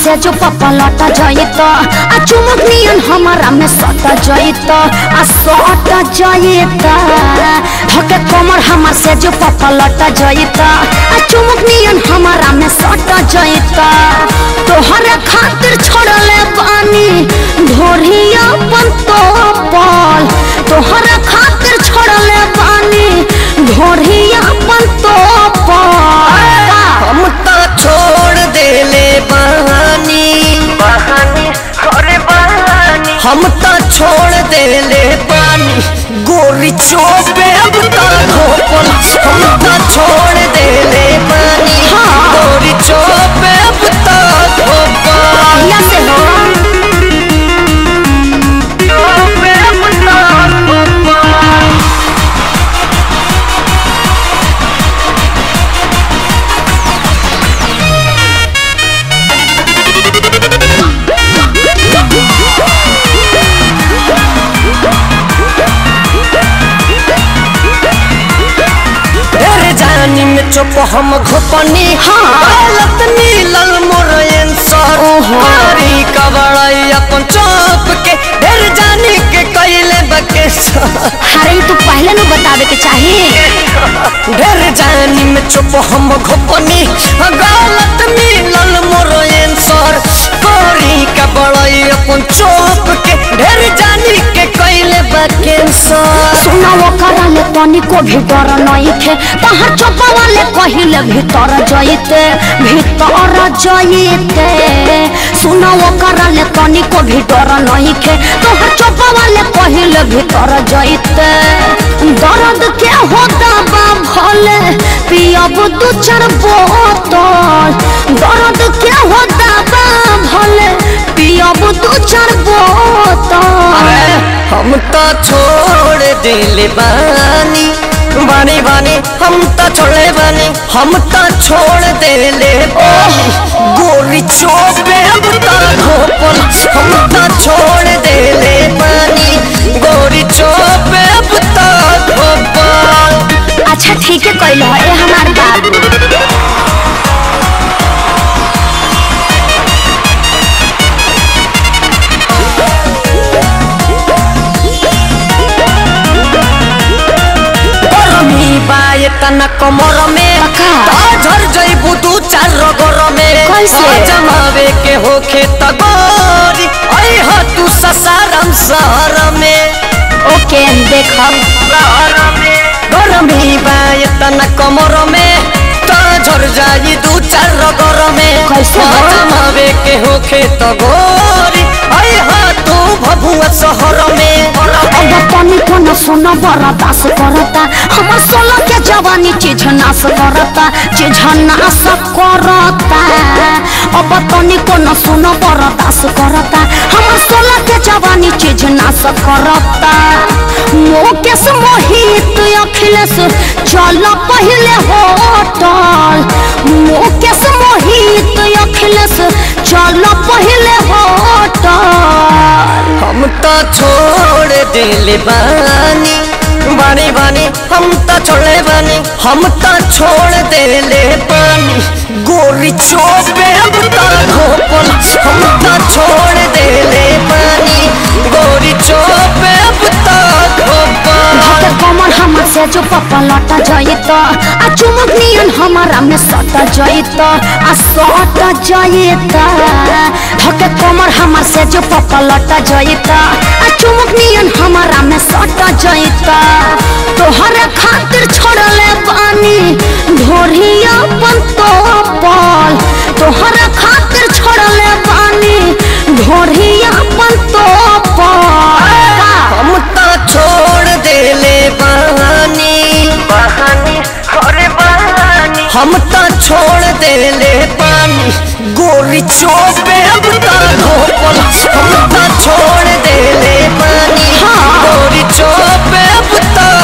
से जो पपलट जइत आ चुमुक नियन हमारा में सट जइत आ सट जइत धके कमर हमार से जो पपलट जइत आ चुमुक नियन हमारा में सट जइत तोहरे खातिर छोड़ले पानी ढोरिया अपन तो पल तोहरे खातिर छोड़ले पानी ढोरिया अपन तो पल हम तो छोड़ देले बहानी हम तो छोड़ देले पानी गोरी चोपे अब तो धोपल हम तो छोड़ देले पानी गोरी चोपे अब तो धोपल या से हो चोपे अब तो धोपल तेरे जानी में चुप हम घुपनी हालत नीलल मोर आंसर मारी कबड़ाई अपन चौप के ढेर जानी के कैले बकेश अरे तू पहले न बतावे के चाहिए ढेर जानी में चुप हम घुपनी गलत मिलल मोर आंसर मारी कबड़ाई अपन चौप के ढेर जानी के कैले बकेशर सुना वो कराले तनी को भी डर नहीं थे तहार चोपा वाले कहिले भीतर जइते भीतर जइते सुना वो कराले तनी को भी डर नहीं थे तहार चोपा वाले कहिले भीतर जइते दर्द के होता बा भले पियब दू चार बोतल दर्द के होता बा भले पियब दू चार बोतल हम तो छोड़ दिल बानी बानी बानी हम तो छोड़े बानी हम तो छोड़ दिले बानी गोरी चोपे अब तो धोपल हम तो छोड़ दिले बानी गोरी चोपे अब तो धोपल अच्छा ठीक है कैल है हमार बाबू गरमी बाए तना कमर में का? झर जइबू दू चार रगर में कैसे? जमावे के होखे त गोरी ऐ ह तू ससारम शहर में ओके देखब गरमी बाए तना कमर में झर जाई दू चार रगर में कैसे हो? जमावे के होखे त गोरी ऐ ह तू भभुआ शहर में अब तनी को न सुनो बड़ा दास करता हमर सोलह के जवानी चीज नाश करता चीज नाश करता अब तनी को न सुनो बड़ा दास करता हमर सोलह के जवानी चीज नाश करता मुकेश मोहित अखिलेश चल पहले होटल मुकेश मोहित अखिलेश चल पहले होटल हम तो छोड़ दिल बानी बानी बानी हम तो छोड़े बानी हम तो छोड़ दिले पानी गोरी चोपे अब तो धोपल हम तो छोड़ दिले पानी गोरी चोपे अब तो धोपल धके कमर हमर से जो पपलट जइत आ चुमुक नियन हमारा में सट जइत आ सट जइत धके कमर हमर से जो पपलट जइत आ चुमुक नियन हमारा में सट जइत तोहरे खातिर छोड़ले पानी ढोरिया अपन तो पल तोहरे खातिर छोड़ले पानी ढोरिया अपन तो पल हम तो छोड़ दिले बहानी हम तो छोड़ दिले पानी गोरी चोपे अब तो धोपल हम तो छोड़ दिले पानी गोरी चोपे अब तो